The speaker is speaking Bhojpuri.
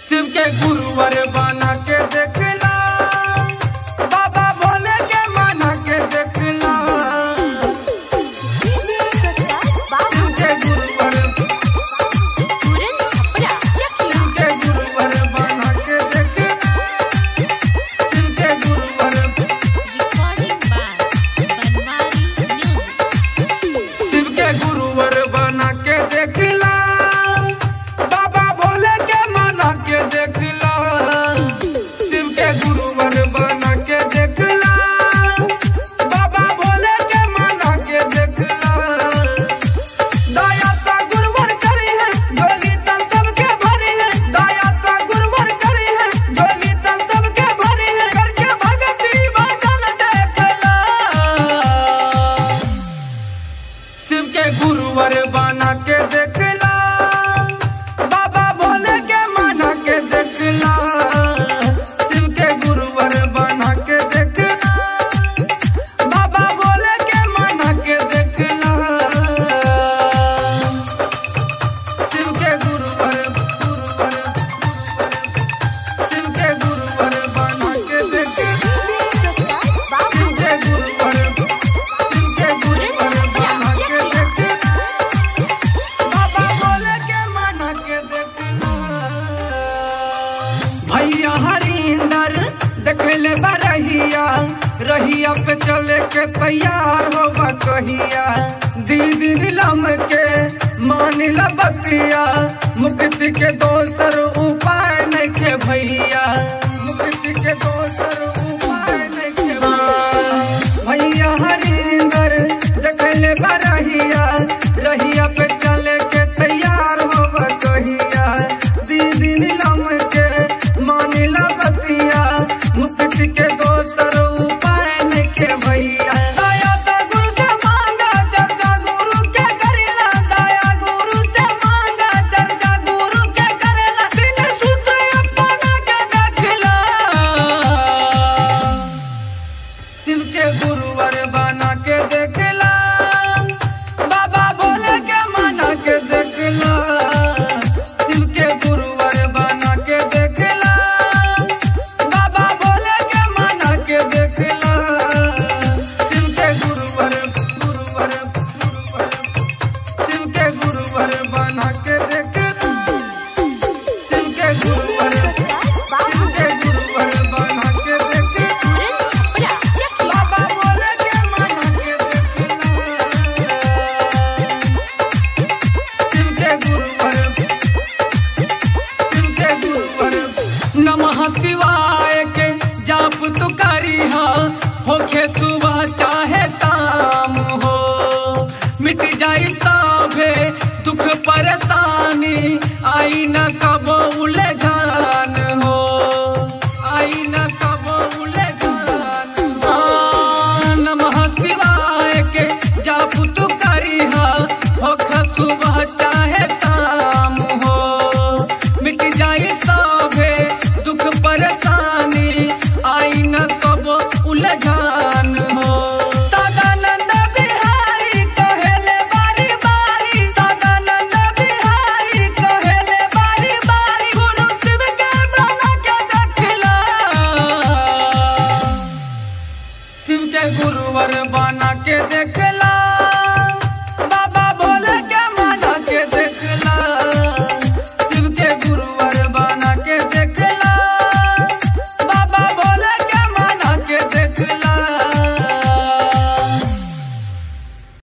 शिव के गुरुवर बना के देखला बाबा भोले के मना के देखला डीजे प्रकाश बाबू शिव के गुरुवर तुरंत छपरा चकिया शिव के गुरुवर बना के देखला शिव के गुरुवर recording by Banwari music Shiv के गुरुवर बना के देखला बाबा भोले के मना के देखला शिव के गुरुवर बना के देखला बाबा भोले के मना के देखला दया ता गुरुवर करी है झोली तन सबके भरी है दया ता गुरुवर करी है झोली तन सबके भरी है करके भगती भजन देखला शिव के गुरुवर बना के देखला बाबा भोले के मना के देखला शिव के गुरुवर बना के देखला बाबा भोले के मना के देखला शिव के गुरुवर गुरुवर शिव के गुरुवर बना के देखला डीजे प्रकाश बाबू शिव के गुरुवर शिव के गुरुवर बना के देखला बाबा भोले के मना के देखला भैया हरिंदर देखले बरहिया रहिया पे चले के तैयार होबा कहिया दीदी नीलम के मान बतिया मुक्ति के दोसर उपाय नहीं के भैया मुक्ति के दोसर उपाय नहीं के भैया हरिंदर देखले बरहिया रहिया पे चले के तैयार होबा कहिया दीदी नीलम के मानिला बतिया मुक्ति के दोसर उपाय नहीं के भैया दया तो गुरु से मांगा चर्चा गुरु के करेला दया गुरु से मांगा चर्चा गुरु के करेला तीन सूत्र अपना के देखला शिव के गुरुवर बना के देखला बाबा भोले के मना के देखला शिव के गुरुवर बना के देखला बाबा भोले के मना के देखला शिव के गुरुवर गुरुवर गुरुवर शिव के गुरुवर बना के देखला शिव के गुरुवर प्रकाश शिव बाबू के गुरुवर बना के देखला तुरंत छपरा चकिया बाबा बोले के मना के देखला शिव के गुरुवर शिव के गुरुवर नमः शिवाय के जाप तू करी हा होखे सुबह चाहे शाम हो मिट जाई साभे दुख परेशानी आई न कबो उलझान हो आई न कबो उलझान हाँ, नमः शिवाय के जाप तू करी हा होख सुबह चाहे